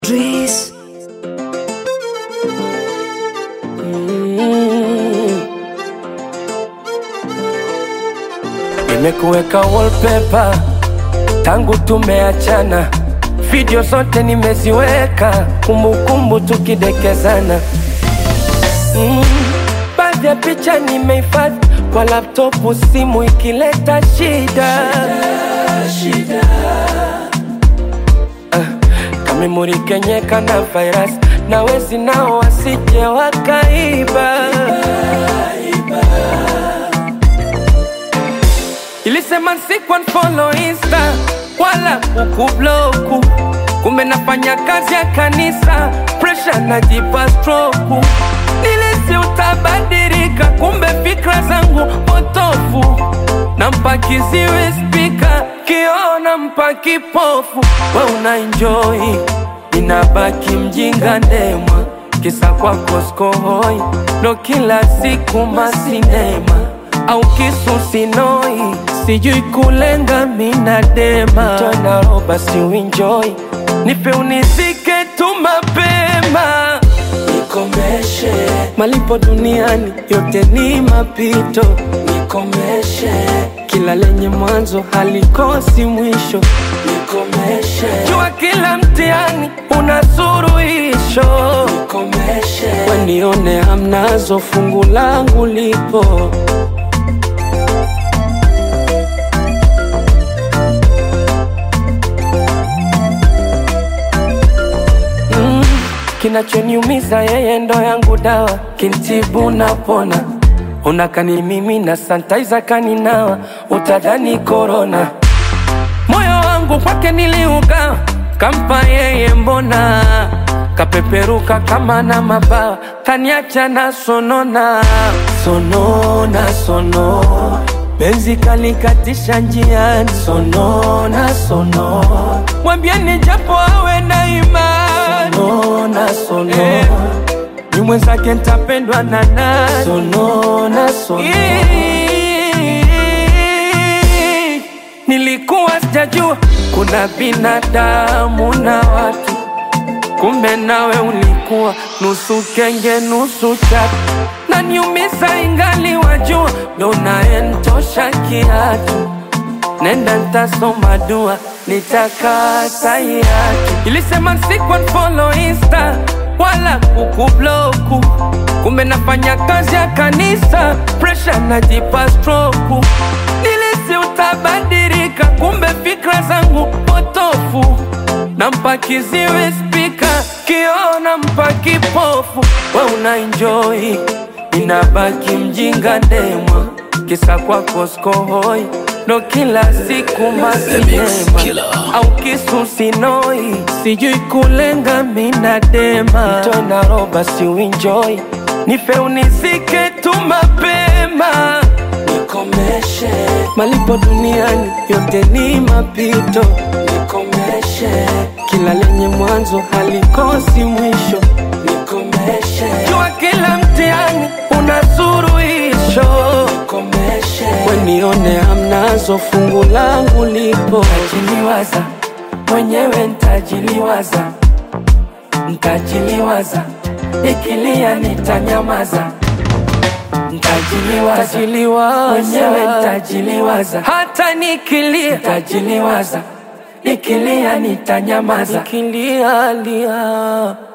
Dries. Nimekuweka wallpaper tangu tumeachana, video zote nimeziweka, kumbukumbu tukidekezana. Mm, baadhi ya picha nimehifadhi kwa laptopu, simu ikileta shida, Ah, kamemuri kenyeka na virus na wezi nao wasije wakaiba. Ilisema siku unfollow insta wala kukubloku, kumbe nafanya kazi ya kanisa, pressure najipa stroke. Nilisi utabadilika, kumbe fikra zangu potofu. Nampa kiziwi spika, kiona mpa kipofu. We una enjoy, inabaki mjinga ndemwa, kisa kwako skohoi, ndo kila siku masinema au kisu sinoi, sijui kulenga mina dema tona roba si uenjoy, nipe unizike tu mapema nikomeshe malipo duniani yote ni mapito nikomeshe kila lenye mwanzo halikosi mwisho nikomeshe jua kila mtihani una suruhisho nikomeshe wenione hamnazo fungu langu lipo Mm, kinachoniumiza yeye ndo yangu dawa, kintibu napona, unakani mimi na santaiza kaninawa, utadhani korona. Moyo wangu kwake niliugawa, kampa yeye mbona, kapeperuka kama na mabawa, kaniacha na sonona, sonona, sono Benzi kalikatisha njiani, sonona, sono Mwambieni japo awe na imani, sonona, sono eh, ni mwenzake ntapendwa na nani, sonona, sono Nilikuwa sijajua kuna binadamu na watu, kumbe nawe ulikuwa nusu kenge nusu chatu, na niumiza ingali wajua, ndo naentosha kiatu. Nenda ntasoma dua, nitakata yatu. Ilisema siku unfollow insta wala kukubloku, kumbe nafanya kazi ya kanisa, pressure najipa stroke. Nilisi utabadilika, kumbe fikra zangu potofu. Nampa kiziwi spika, kiona mpa kipofu. We una enjoy, inabaki mjinga ndemwa, kisa kwako skohoi ndo kila siku masinema au kisu sinoi, sijui kulenga mina dema tona roba si uenjoy, nife unizike tu mapema nikomeshe malipo duniani yote ni mapito nikomeshe kila lenye mwanzo halikosi mwisho nikomeshe jua kila mtihani una suruhisho nikomeshe wenione hamnazo fungu langu lipo ntajiliwaza mwenyewe ntajiliwaza ntajiliwaza ikilia nitanyamaza Ntajiliwaza mwenyewe ntajiliwaza, hata nikilia ntajiliwaza, nikilia nitanyamaza, nikilia lia